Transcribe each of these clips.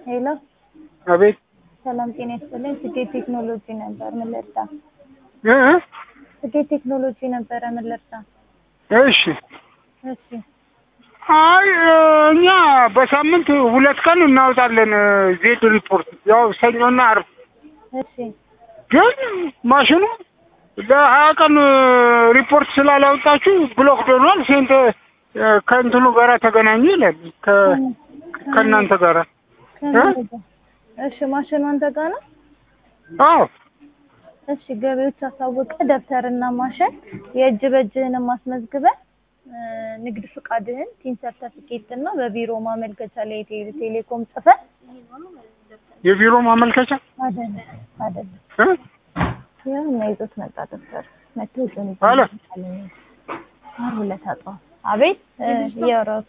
ሄሎ አቤት ሰላም ጤና ይስጥልኝ። ስኬት ቴክኖሎጂ ነበር ምን ልርዳ? እ እ ስኬት ቴክኖሎጂ ነበረ ምን ልርዳ? እሺ እሺ አይ እ እኛ በሳምንት ሁለት ቀን እናወጣለን እ ዜድ ሪፖርት ያው ሰኞና አርብ እሺ ግን ማሽኑ ለሀያ ቀን እ ሪፖርት ስላላወጣችሁ ብሎክ ዶኗል ሴንት እ ከእንትኑ ጋራ ተገናኙ ይላል ከ ከእናንተ ጋራ ከምን ጋር? እሺ ማሽኑ አንተ ጋር ነው? አዎ እሺ ገቢዎች አሳውቀ ደብተርና ማሽን የእጅ በእጅህንም አስመዝግበህ እ ንግድ ፍቃድህን ቲን ሰርተፊኬት እና በቢሮ ማመልከቻ ላይ የቴሌ ቴሌኮም ጽፈህ የቢሮ ማመልከቻ አይደለም አይደለም እ ያው እና ይዞት መጣ ደብተር መጥቶ ይዞን ይዞ አለ። ዓርብ ዕለት አጣሁ። አቤት እ እያወራሁት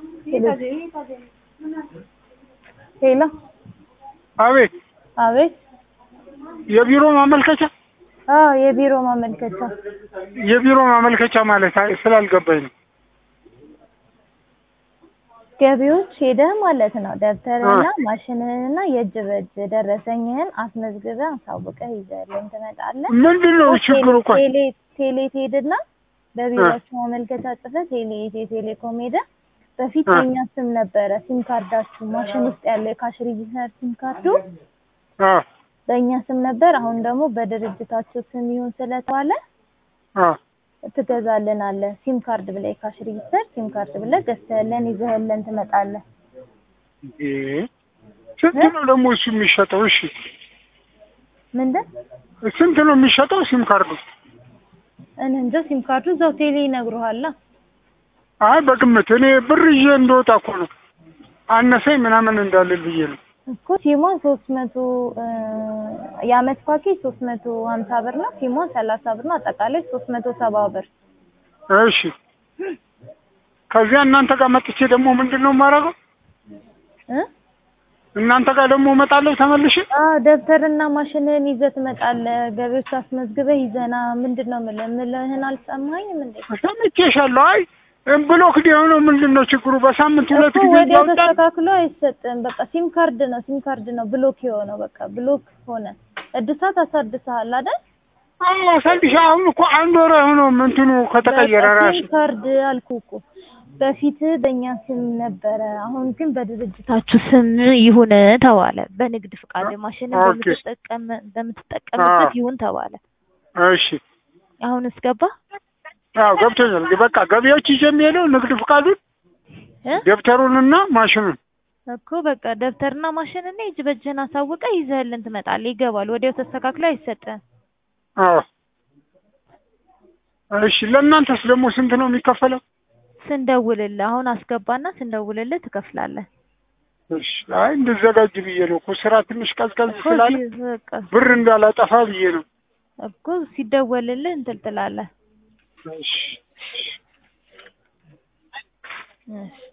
ሄሎ አቤት አቤት የቢሮ ማመልከቻ አዎ የቢሮ ማመልከቻ የቢሮ ማመልከቻ ማለት አይ ስላልገባኝ ነው ገቢዎች ሄደህ ማለት ነው ደብተርህና ማሽንህንና የእጅ በእጅ ደረሰኝህን አስመዝግበህ አሳውቀህ ይዘህልኝ ትመጣለህ። ምንድን ነው ችግሩ እኮ ቴሌ ቴሌ ትሄድና በቢሮአችሁ ማመልከቻ ጽፈህ ቴሌ ኢትዮ ቴሌኮም ሄደህ በፊት እ። የኛ ስም ነበረ ሲም ካርዳችሁ ማሽን ውስጥ ያለው የካሽ ሬጂስተር ሲም ካርዱ አ በእኛ ስም ነበር። አሁን ደግሞ በድርጅታችሁ ስም ይሁን ስለተባለ አ ትገዛልን አለ ሲም ካርድ ብለህ የካሽ ሬጂስተር ሲም ካርድ ብለህ ገዝተህልን ይዘህልን ትመጣለህ። እ ስንት ነው ደግሞ እሱ የሚሸጠው? እሺ ምንድን ስንት ነው የሚሸጠው ሲም ካርዱ? እኔ እንጃ ሲም ካርዱ እዛው ቴሌ ይነግሩሃል። አይ በግምት እኔ ብር ይዤ እንደወጣ እኮ ነው አነሰኝ ምናምን እንዳልል ብዬ ነው። እኮ ሲሟን ሶስት መቶ የአመት ፓኬጅ ሶስት መቶ ሀምሳ ብር ነው። ሲሟን ሰላሳ ብር ነው። አጠቃላይ ሶስት መቶ ሰባ ብር። እሺ ከዚያ እናንተ ጋር መጥቼ ደግሞ ምንድን ነው የማደርገው? እ እናንተ ጋር ደግሞ እመጣለሁ ተመልሼ። አዎ ደብተርና ማሽንህን ይዘህ ትመጣለህ። ገቢዎች አስመዝግበህ ይዘና ምንድን ነው የምልህ የምልህን አልሰማኸኝም እንዴ? ሰምቼሻለሁ። አይ ብሎክድ የሆነው ምንድን ነው ችግሩ? በሳምንት ሁለት እኮ ጊዜ ወዲያው እያወጣን ተስተካክሎ አይሰጥም። በቃ ሲም ካርድ ነው ሲም ካርድ ነው ብሎክ የሆነው በቃ ብሎክ ሆነ። እድሳት አሳድሰሃል አይደል? አዎ ሰልሽ አሁን እኮ አንድ ወር ሆኖ እንትኑ ከተቀየረ በቃ ራሱ ሲም ካርድ አልኩህ እኮ በፊት በእኛ ስም ነበረ። አሁን ግን በድርጅታችሁ ስም ይሁን ተባለ። በንግድ ፍቃድ ማሽን ኦኬ። በምትጠቀም በምትጠቀምበት አዎ። ይሁን ተባለ። እሺ አሁን እስገባ አዎ ገብቶኛል። በቃ ገቢዎች ይዤ የሚሄደው ንግድ ፍቃዱን እ ደብተሩንና ማሽኑን እኮ በቃ ደብተርና ማሽንና የእጅ በእጅህን አሳውቀ ይዘህልን ትመጣለህ። ይገባል። ወዲያው ተስተካክሎ አይሰጥም። አዎ እሺ ለእናንተስ ደግሞ ስንት ነው የሚከፈለው? ስንደውልልህ አሁን አስገባና ስንደውልልህ ትከፍላለህ። እሺ አይ እንድዘጋጅ ብዬ ነው እኮ ስራ ትንሽ ቀዝቀዝ እኮ ስላለ ሲ- በቃ ብር እንዳላጠፋ ብዬ ነው። እኮ ሲደወልልህ እንትን ትላለህ። እሺ እሺ